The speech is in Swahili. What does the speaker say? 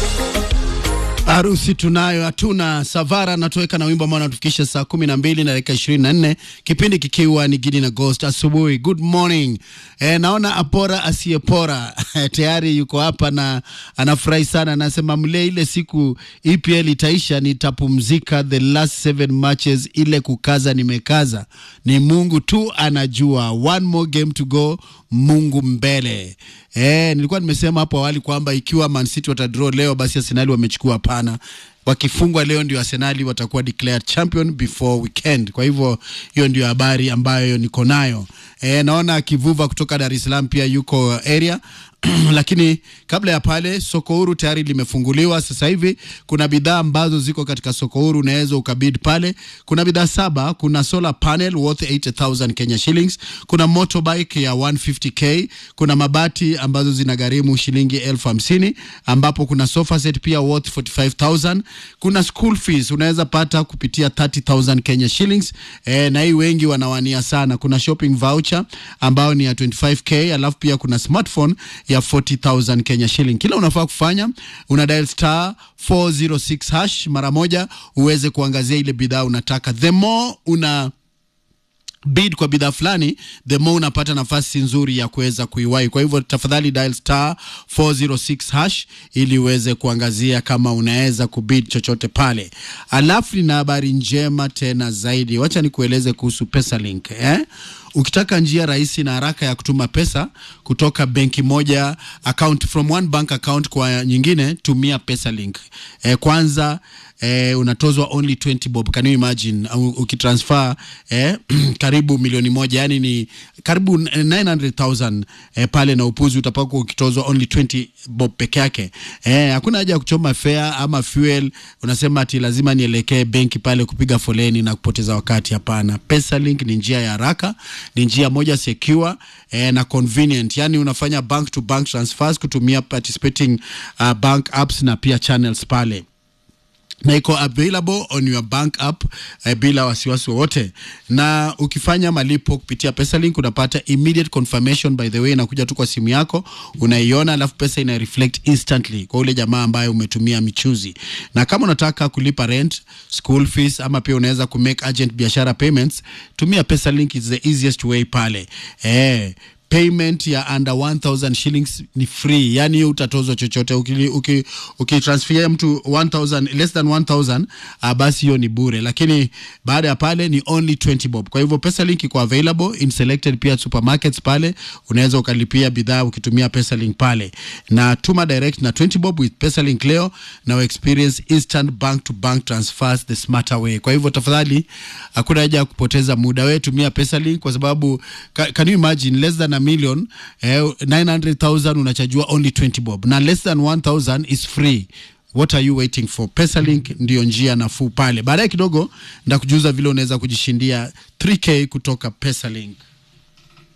Harusi tunayo hatuna. Savara anatoweka na wimbo ambao anatufikisha saa kumi na mbili na dakika ishirini na nne kipindi kikiwa ni Gidi na Ghost asubuhi. Good morning. E, naona Apora asiyepora tayari yuko hapa na anafurahi sana, anasema mle ile siku EPL itaisha nitapumzika, the last seven matches ile kukaza nimekaza, ni Mungu tu anajua, one more game to go, Mungu mbele. E, nilikuwa nimesema hapo awali kwamba ikiwa Man City watadraw leo basi Arsenal wamechukua. Hapana, wakifungwa leo ndio Arsenal watakuwa declared champion before weekend. Kwa hivyo hiyo ndio habari ambayo niko nayo. E, naona Kivuva kutoka Dar es Salaam pia yuko area lakini kabla ya pale soko huru tayari limefunguliwa sasa hivi. Kuna bidhaa ambazo ziko katika soko huru, unaweza ukabid pale. Kuna bidhaa saba. Kuna solar panel worth 80000 Kenya shillings, kuna motorbike ya 150k, kuna mabati ambazo zinagharimu shilingi elfu hamsini ambapo kuna sofa set pia worth 45000 kuna school fees unaweza pata kupitia 30000 Kenya shillings e, na hii wengi wanawania sana. Kuna shopping voucher ambayo ni ya 25k, alafu pia kuna smartphone ya 40000 Kenya shilling. Kila unafaa kufanya una dial star 406 hash mara moja uweze kuangazia ile bidhaa unataka. The more una bid kwa bidhaa fulani the more unapata nafasi nzuri ya kuweza kuiwahi. Kwa hivyo tafadhali dial star 406 hash ili uweze kuangazia kama unaweza kubid chochote pale. Alafu nina habari njema tena zaidi, wacha nikueleze kuhusu Pesalink eh? Ukitaka njia rahisi na haraka ya kutuma pesa kutoka benki moja account from one bank account kwa nyingine, tumia Pesalink. Eh, kwanza eh, unatozwa only 20 bob. Can you imagine uh, ukitransfer eh, karibu milioni moja yani ni karibu 900,000 eh, pale na upuzi utapakwa ukitozwa only 20 bob peke yake. Eh, hakuna haja ya kuchoma fare ama fuel, unasema ati lazima nielekee benki pale kupiga foleni na kupoteza wakati. Hapana, Pesalink ni njia ya haraka ni njia moja secure eh, na convenient, yani unafanya bank to bank transfers kutumia participating uh, bank apps na pia channels pale na iko available on your bank app eh, bila wasiwasi wowote. Na ukifanya malipo kupitia Pesalink unapata immediate confirmation, by the way, inakuja tu kwa simu yako unaiona, alafu pesa ina reflect instantly kwa ule jamaa ambaye umetumia michuzi. Na kama unataka kulipa rent, school fees ama pia unaweza kumake urgent biashara payments, tumia Pesalink, is the easiest way pale eh, payment ya under 1000 shillings ni free, yani hiyo utatozwa chochote. Ukitransfer uki, uki mtu 1000 less than 1000 uh, basi hiyo ni bure, lakini baada ya pale ni only 20 bob. Kwa hivyo Pesalink iko available in selected pia supermarkets pale, unaweza ukalipia bidhaa ukitumia Pesalink pale, na tuma direct na 20 bob with Pesalink leo na experience instant bank to bank transfers the smarter way. Kwa hivyo tafadhali, hakuna haja ya kupoteza muda, wewe tumia Pesalink kwa sababu can you imagine less than a million eh, 900,000 unachajua only 20 bob na less than 1000 is free. What are you waiting for? Pesalink ndio njia nafuu pale. Baadaye kidogo ndakujuza vile unaweza kujishindia 3k kutoka Pesalink.